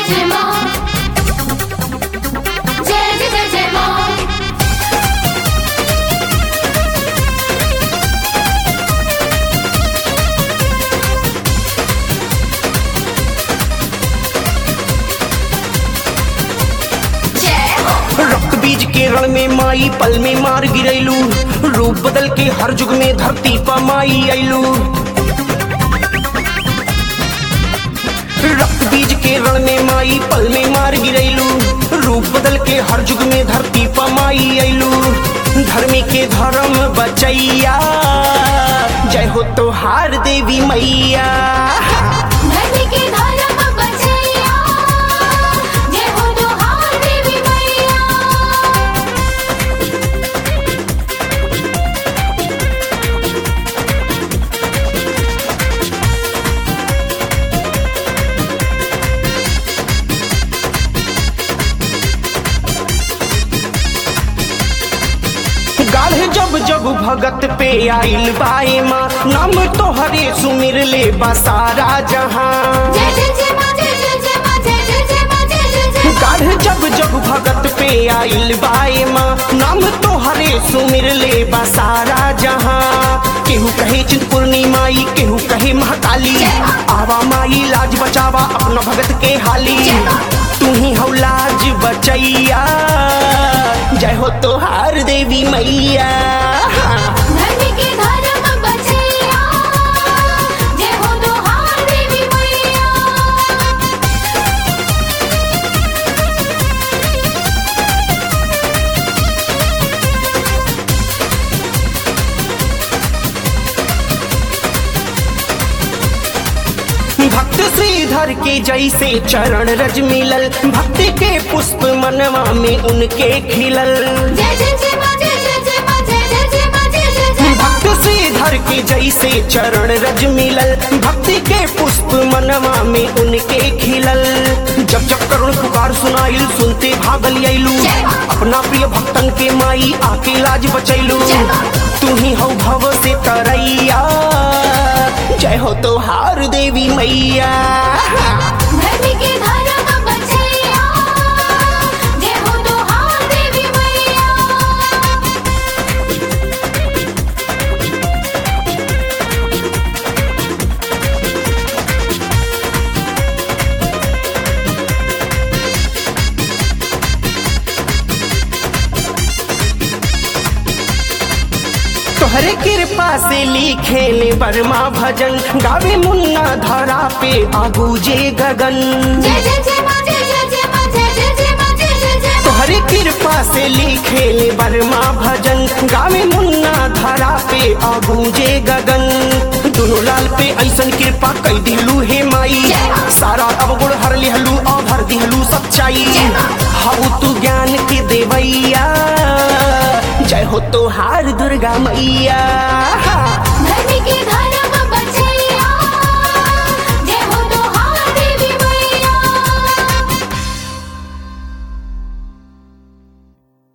जय माँ जय जय जय जय माँ जय हो रक्त बीज के रण में माई पल में मार गिरैलू रूप बदल के हर युग में धरती पर माई अइलू रक्त बीज के रण में माई पल में मार गिरैलू रूप बदल के हर युग में धरती पर माई अइलू धर्मी के धर्म बचैया जय हो तोहार देवी मैया धरती के धर्म बचैया जय हो जोहार देवी मैया गाढ़े जब जब भगत पे आइल बाए माँ नाम तोहरे सुमिर ले बसारा जहाँ जय जय जय माँ जय जय जय माँ जय जय जय माँ जय जय जय माँ गाढ़े जब जब भगत पे आइल बाए माँ नाम तोहरे सुमिर ले बसारा जहाँ केहू कहे चिंतपूर्णी माई केहू कहे महाकाली आवा माई लाज बचावा अपना भगत के हाली तू ही हौ लाज बचैया जय हो तोहार देवी मैया धरती के धर्म बचैया जय हो जोहार देवी मैया भक्त श्रीधर के जैसे चरण रज मिलल भक्ति के पुष्प मनवा में उनके खिलल जय जय जय माँ जय जय जय माँ जय जय जय माँ जय जय जय माँ भक्त श्रीधर के जैसे चरण रज मिलल भक्ति के पुष्प मनवा में उनके खिलल जब जब करुण पुकार सुनाइल सुनते भागल आइलू अपना प्रिय भक्तन के माई आके लाज बचैलू तू ही हो भव से तरैया जय हो तोहार देवी मैया धरती के धर्म बचैया जय हो जोहार देवी मैया तोहरे कृपा से लिखे ले वर्मा भजन गावे मुन्ना धरा पे आगू जे गगन जय जय जय माँ जय जय जय माँ जय जय जय माँ जय जय जय माँ तोहरे कृपा से लिखे ले वर्मा भजन गावे मुन्ना धरा पे आगू जे गगन दोनों लाल पे ऐसन कृपा कई दिलू हे माई सारा अवगुण हर लिहलू और भर दिहलू सच्चाई हाउ तू ज्ञान के देवैया जय हो तोहार दुर्गा मैया